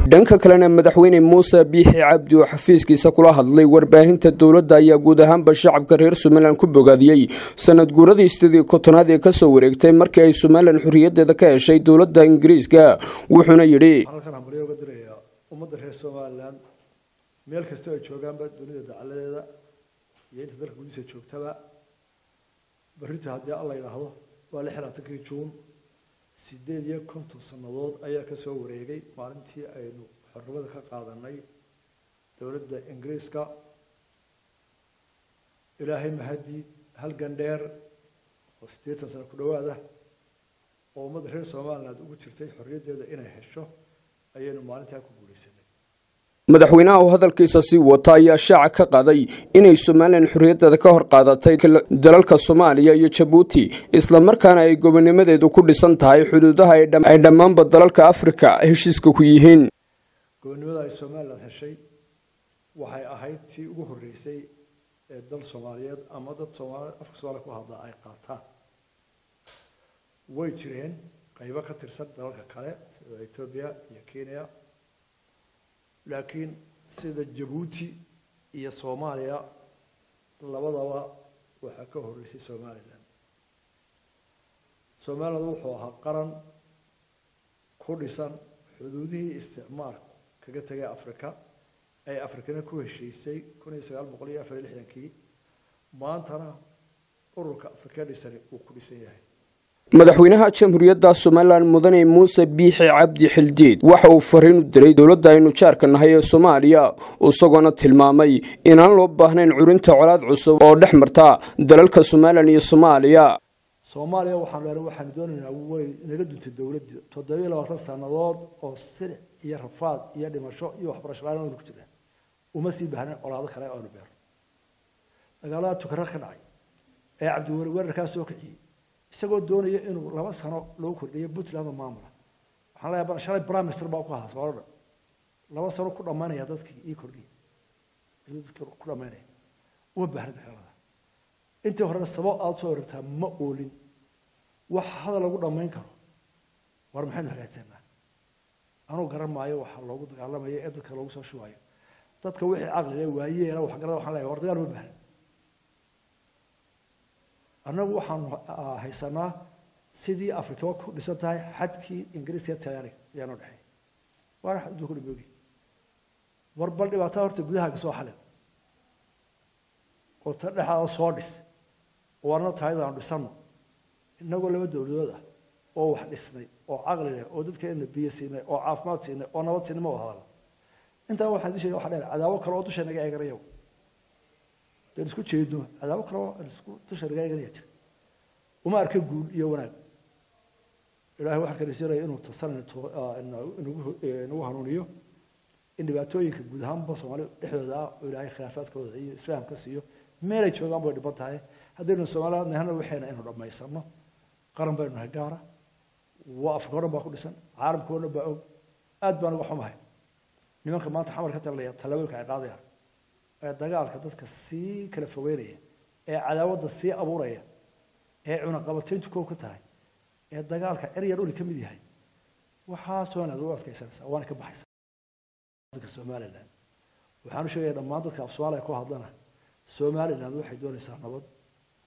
dhanka kalena madaxweyne muuse biixi cabdi oo xafiiskiisa kula hadlay warbaahinta dowladda ayaa guud ahaanba shacabka reer somalilan ku bogaadiyey sanad guuradii sidii kotonaad ee kasoo wareegtay markii ay somalilan xorriyadeeda ka heshay dowladda ingiriiska wuxuuna yidhi halkan hambalyo uga dirayaa ummadda reer somalilan meel kastoo ay joogaanba dunida dacaladeeda iyo inta dalka gudihiisa joogtaba berrinta haddii alla yidhaahdo waa lix labaatankii juun sideed iyo konton sannadood ayaa ka soo wareegay maalintii aynu xornimada ka qaadanay dowladda ingiriiska ilaahay mahadii halgan dheer oo siddeetan sano ku dhowaada oo ummadda reer somaliland ugu jirtay xorriyaddeeda inay hesho ayaynu maalintaa ku guulaysanay madaxweynaha oo hadalkiisa sii wata ayaa shaaca ka qaaday inay somalilan xorriyaddeeda ka hor qaadatay dalalka soomaaliya iyo jabuuti islamarkaana ay gobonimadeedu ku dhisan tahay xuduudaha ay dhammaanba dalalka afrika heshiiska ku yihiin gobonimada ay somaliland heshay waxay ahayd tii ugu horreysay ee dal soomaaliyeed ama dad soomaali afka soomaaliya ku hadlaa ay qaataan way jireen qaybo ka tirsan dalalka kale sida etoobiya iyo kenya laakiin sida jabuuti iyo soomaaliya labadaba waxaa ka horreysay somalilan somaliland wuxuu ahaa qaran ku dhisan xuduudihii isticmaalku kaga tegay africa ay afrikana ku heshiisay kun iyo sagaal boqol iyo afar iyo lixdankii maantana ururka afrika dhisani uu ku dhisan yahay madaxweynaha jamhuuriyadda somalilan mudane muuse biixi cabdi xildiid waxa uu fariin u diray dowladda aynu jaarka nahay ee soomaaliya isagoona tilmaamay inaan loo baahnayn curinta colaad cusub oo dhex marta dalalka somalilan iyo soomaaliya soomaaliya waxaan leenahay waxaanu doonaynaa way naga duntay dowladdii toddobiyo labaatan sannadood oo silic iyo rafaad iyo dhimasho iyo waxbarasho la-aan aynu ku jirnaa uma sii baahnayn colaado kale aynu beerno dagaalada tukara ka dhacay ee cabdiweli weerarkaa soo kiciyey isagoo doonaya inuu laba sano loo kordhiyo puntland oo maamula waxaan leeyahay shalay prime minister baa ku ahaa soolodha laba sano ku dhammaynaya dadkii ii kordhiya ayuu dadkii ku dhammaynaya uma baahna dagaalada intii horena sabab aada soo oragtaa ma oolin wax hadal lagu dhammayn karo war maxaynu hagaajsanaa anuu garan maayo waxa loogu dagaalamayo ee dadka loogu soo shubayo dadka wixii caqli le waayeela waxgarada waxaan leeyahay war dagaal uma baahna annagu waxaanu haysanaa sidii afrikaba ku dhisan tahay xadkii ingiriiska iyo talyaaniga ayaanoo dhexeey waana xad ku dhiboogi war bal dhibaatada horta gudahaaga soo xalin oo ta dhexaada soo dhis oo warna tahaydaanu dhisano innagoo laba dowladood ah oo wax dhisnay oo caqli leh oo dadkeena biyo siinay oo caafimaad siinay oo nabad siinay ma wada hadalno intaa waxaan dusheega waxa dheer cadaabo kale oo dusha naga eeganaya deen isku jeedno cadaabo kale oo isku dusha naga eeganaya jira uma arka guul iyo wanaag ilaahay waxaan kariisanaya inuu tasan inagu hanuuniyo in dhibaatooyinka guud ahaanba soomaali dhexdooda ah oo ilaahay khilaafaadkooda iyo isfahamka siiyo meelay joogaan bay dhiban tahay haddaynu soomaaliya nahana waxayna inuu dhammaysano qaran baynu nahay gaara waa afrika o dhan baa ku dhisan caalamka o dhan baa og aad baan uga xumahay nimanka maanta xamar ka talinaya tallaabooyinka ay qaadayaan ee dagaalka dadka sii kala fogeynaya ee cadaawadda sii abuuraya ee cunaqabatayntu koow ka tahay ee dagaalka cerya dhuli ka mid yahay waxaasoo inaad u adkaysanaysaa waana ka baxaysaa dadka somaliland waxaan u sheegaya dhammaan dadka af soomaaliya ku hadlana somaliland waxay doonaysaa nabad